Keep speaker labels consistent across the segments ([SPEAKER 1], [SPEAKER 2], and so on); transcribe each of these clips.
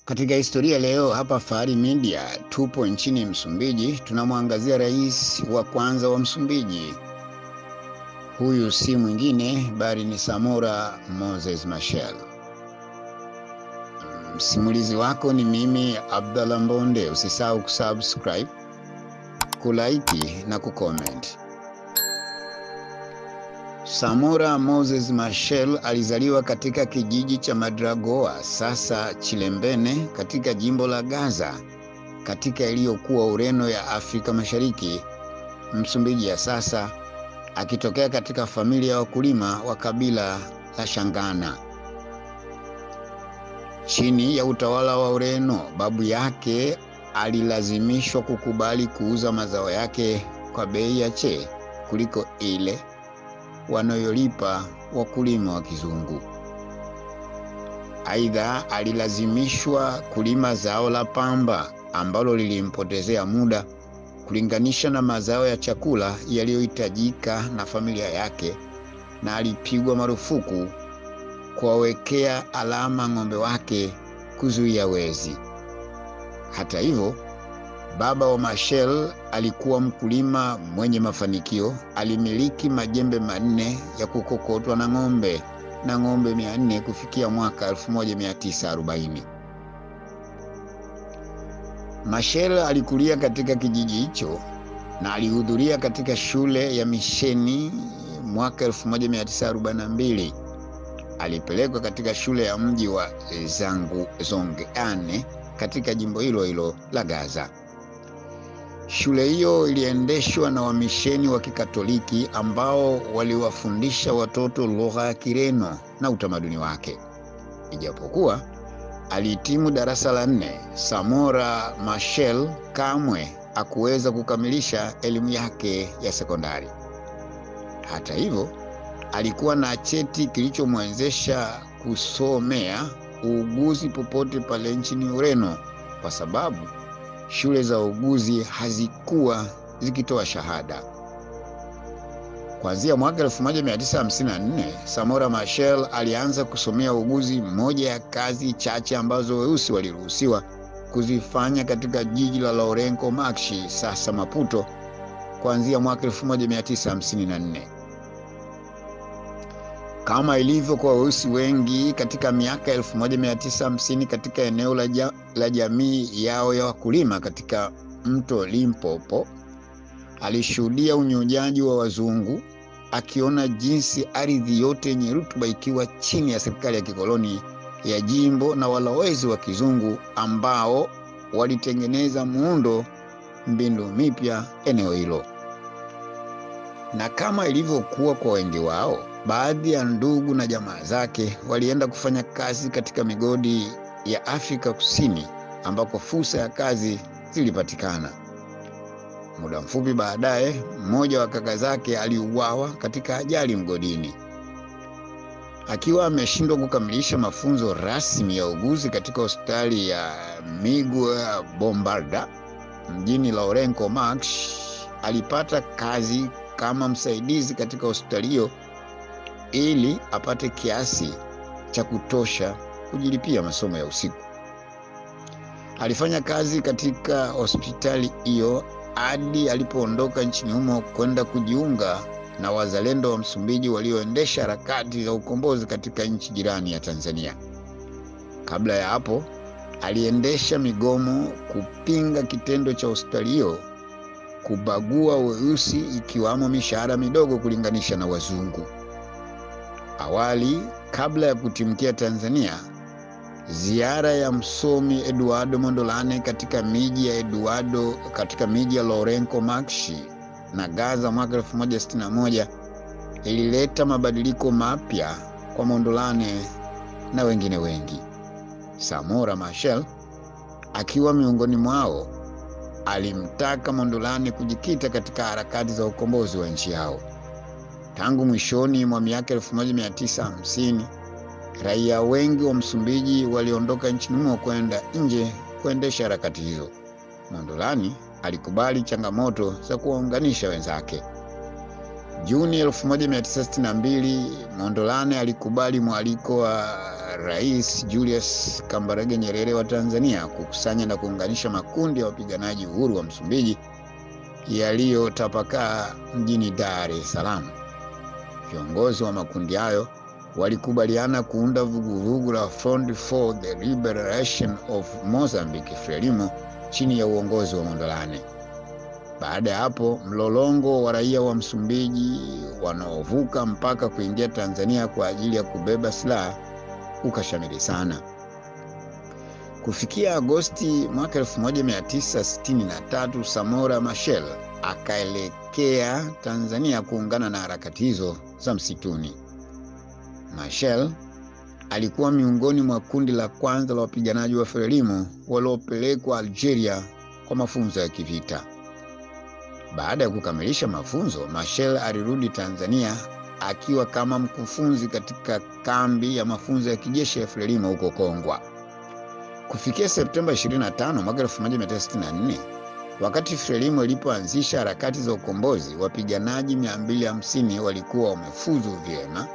[SPEAKER 1] Katika historia leo hapa Fahari Media tupo nchini Msumbiji, tunamwangazia rais wa kwanza wa Msumbiji. Huyu si mwingine bali ni Samora Moses Machel. Msimulizi wako ni mimi Abdallah Mbonde. Usisahau kusubscribe, kulaiki na kucomment. Samora Moses Machel alizaliwa katika kijiji cha Madragoa, sasa Chilembene, katika jimbo la Gaza, katika iliyokuwa Ureno ya Afrika Mashariki, Msumbiji ya sasa, akitokea katika familia ya wakulima wa kabila la Shangana. Chini ya utawala wa Ureno, babu yake alilazimishwa kukubali kuuza mazao yake kwa bei ya che kuliko ile wanayolipa wakulima wa kizungu. Aidha, alilazimishwa kulima zao la pamba ambalo lilimpotezea muda kulinganisha na mazao ya chakula yaliyohitajika na familia yake, na alipigwa marufuku kuwawekea alama ng'ombe wake kuzuia wezi. Hata hivyo, baba wa Machel alikuwa mkulima mwenye mafanikio. Alimiliki majembe manne ya kukokotwa na ng'ombe na ng'ombe 400 kufikia mwaka 1940. Machel alikulia katika kijiji hicho na alihudhuria katika shule ya misheni mwaka 1942. Alipelekwa katika shule ya mji wa Zangu Zongeane katika jimbo hilo hilo la Gaza. Shule hiyo iliendeshwa na wamisheni wa Kikatoliki ambao waliwafundisha watoto lugha ya Kireno na utamaduni wake. Ijapokuwa alihitimu darasa la nne, Samora Machel kamwe hakuweza kukamilisha elimu yake ya sekondari. Hata hivyo, alikuwa na cheti kilichomwezesha kusomea uuguzi popote pale nchini Ureno kwa sababu shule za uuguzi hazikuwa zikitoa shahada. Kuanzia mwaka 1954 Samora Machel alianza kusomea uuguzi, moja ya kazi chache ambazo weusi waliruhusiwa kuzifanya katika jiji la Lourenco Marx, sasa Maputo, kuanzia mwaka 1954. Kama ilivyo kwa weusi wengi katika miaka 1950 katika eneo la, ja, la jamii yao ya wakulima katika mto Limpopo, alishuhudia unyonyaji wa wazungu, akiona jinsi ardhi yote yenye rutuba ikiwa chini ya serikali ya kikoloni ya jimbo na walowezi wa kizungu ambao walitengeneza muundo mbinu mipya eneo hilo. Na kama ilivyokuwa kwa wengi wao baadhi ya ndugu na jamaa zake walienda kufanya kazi katika migodi ya Afrika Kusini ambako fursa ya kazi zilipatikana. Muda mfupi baadaye, mmoja wa kaka zake aliuawa katika ajali mgodini. Akiwa ameshindwa kukamilisha mafunzo rasmi ya uguzi katika hospitali ya Miguel Bombarda mjini Lourenco Marx, alipata kazi kama msaidizi katika hospitali hiyo ili apate kiasi cha kutosha kujilipia masomo ya usiku. Alifanya kazi katika hospitali hiyo hadi alipoondoka nchini humo kwenda kujiunga na wazalendo wa Msumbiji walioendesha harakati za ukombozi katika nchi jirani ya Tanzania. Kabla ya hapo, aliendesha migomo kupinga kitendo cha hospitali hiyo kubagua weusi, ikiwamo mishahara midogo kulinganisha na wazungu. Awali, kabla ya kutimkia Tanzania, ziara ya msomi Eduardo Mondlane katika miji ya Eduardo katika miji ya Lourenco Marx na Gaza mwaka 1961 ilileta mabadiliko mapya kwa Mondlane na wengine wengi. Samora Machel akiwa miongoni mwao, alimtaka Mondlane kujikita katika harakati za ukombozi wa nchi yao. Tangu mwishoni mwa miaka 1950 raia wengi wa Msumbiji waliondoka nchini humo kwenda nje kuendesha harakati hizo. Mondlane alikubali changamoto za kuwaunganisha wenzake. Juni 1962 Mondlane alikubali mwaliko wa Rais Julius Kambarage Nyerere wa Tanzania kukusanya na kuunganisha makundi ya wapiganaji uhuru wa Msumbiji yaliyotapakaa mjini Dar es Salaam. Viongozi wa makundi hayo walikubaliana kuunda vuguvugu la Front for the Liberation of Mozambique Frelimo chini ya uongozi wa Mondlane. Baada ya hapo, mlolongo wa raia wa Msumbiji wanaovuka mpaka kuingia Tanzania kwa ajili ya kubeba silaha ukashamiri sana. Kufikia Agosti mwaka 1963, Samora Machel akaelekea Tanzania kuungana na harakati hizo za msituni. Machel alikuwa miongoni mwa kundi la kwanza la wapiganaji wa Frelimo waliopelekwa Algeria kwa mafunzo ya kivita. Baada ya kukamilisha mafunzo, Machel alirudi Tanzania akiwa kama mkufunzi katika kambi ya mafunzo ya kijeshi ya Frelimo huko Kongwa. Kufikia Septemba 25 mwaka 1964, wakati Frelimo ilipoanzisha harakati za ukombozi, wapiganaji 250 walikuwa wamefuzu vyema.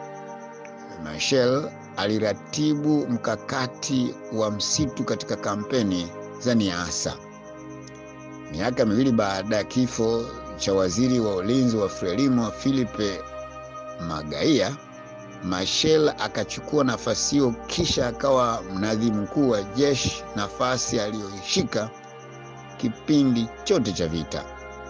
[SPEAKER 1] Machel aliratibu mkakati wa msitu katika kampeni za Niassa. Miaka miwili baada ya kifo cha waziri wa ulinzi wa Frelimo Philippe Magaia, Machel akachukua nafasi hiyo, kisha akawa mnadhimu mkuu wa jeshi, nafasi aliyoishika kipindi chote cha vita.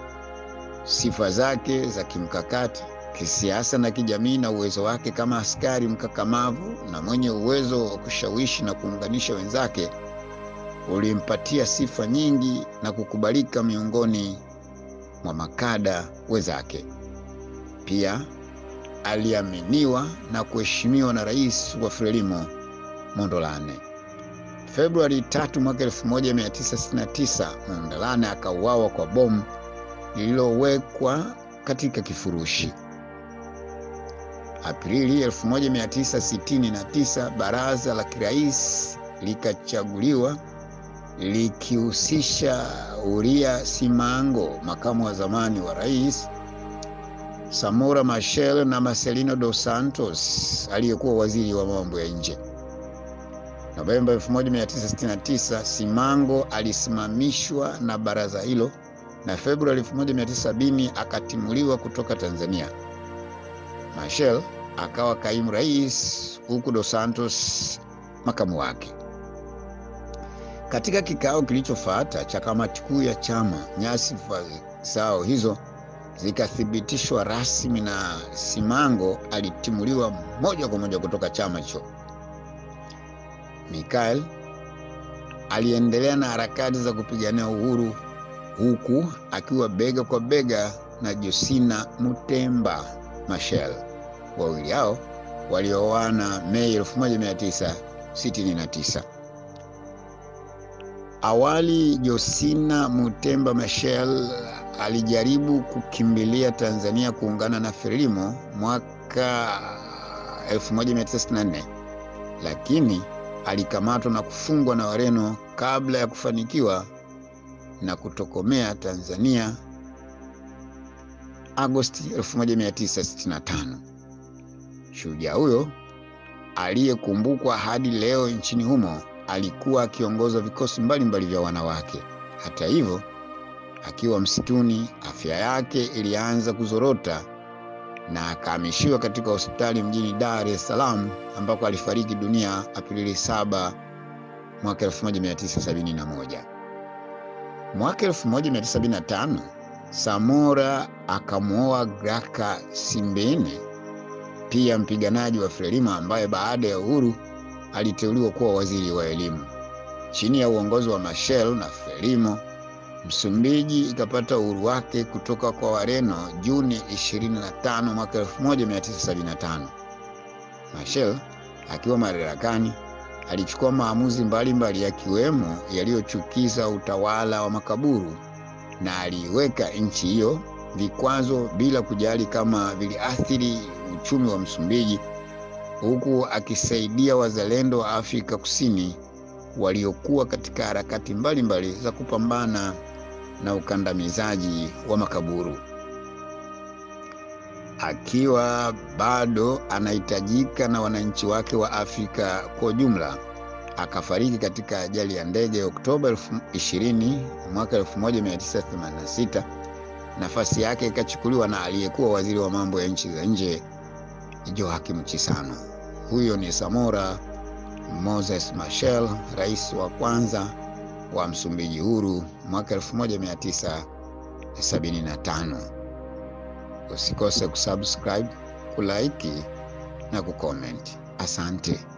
[SPEAKER 1] Sifa zake za kimkakati, kisiasa na kijamii na uwezo wake kama askari mkakamavu na mwenye uwezo wa kushawishi na kuunganisha wenzake ulimpatia sifa nyingi na kukubalika miongoni mwa makada wenzake. Pia aliaminiwa na kuheshimiwa na rais wa Frelimo Mondlane. Februari 3 mwaka 1969, Mondlane akauawa kwa bomu lililowekwa katika kifurushi. Aprili 1969, baraza la kirais likachaguliwa likihusisha Uria Simango, makamu wa zamani wa rais, Samora Machel na Marcelino dos Santos aliyekuwa waziri wa mambo ya nje. Novemba 1969, Simango alisimamishwa na baraza hilo na Februari 1970 akatimuliwa kutoka Tanzania. Machel akawa kaimu rais huku dos Santos makamu wake. Katika kikao kilichofuata cha kamati kuu ya chama, nyasifa zao hizo zikathibitishwa rasmi na Simango alitimuliwa moja kwa moja kutoka chama hicho. Mikael aliendelea na harakati za kupigania uhuru huku akiwa bega kwa bega na Josina Mutemba Machel. Wawili hao walioana Mei 1969. Awali Josina Mutemba Machel alijaribu kukimbilia Tanzania kuungana na Frelimo mwaka 1964 lakini alikamatwa na kufungwa na Wareno kabla ya kufanikiwa na kutokomea Tanzania Agosti 1965. Shujaa huyo aliyekumbukwa hadi leo nchini humo alikuwa akiongoza vikosi mbalimbali vya wanawake. Hata hivyo, akiwa msituni, afya yake ilianza kuzorota na akahamishiwa katika hospitali mjini Dar es Salaam ambako alifariki dunia Aprili 7 mwaka 1971. Mwaka 1975 Samora akamwoa Graca Simbene, pia mpiganaji wa Frelimo ambaye baada ya uhuru aliteuliwa kuwa waziri wa elimu. Chini ya uongozi wa Machel na Frelimo, Msumbiji ikapata uhuru wake kutoka kwa Wareno Juni 25 mwaka 1975. Machel akiwa madarakani alichukua maamuzi mbalimbali yakiwemo yaliyochukiza utawala wa makaburu na aliiweka nchi hiyo vikwazo bila kujali kama viliathiri uchumi wa Msumbiji, huku akisaidia wazalendo wa Afrika Kusini waliokuwa katika harakati mbalimbali za kupambana na ukandamizaji wa makaburu. akiwa bado anahitajika na wananchi wake wa Afrika kwa ujumla. Akafariki katika ajali ya ndege Oktoba 20 mwaka 1986. Nafasi yake ikachukuliwa na aliyekuwa waziri wa mambo ya nchi za nje Joaquim Chissano. Huyo ni Samora Moses Machel, rais wa kwanza wa Msumbiji huru mwaka 1975. Usikose kusubscribe, kulike na kucomment. Asante.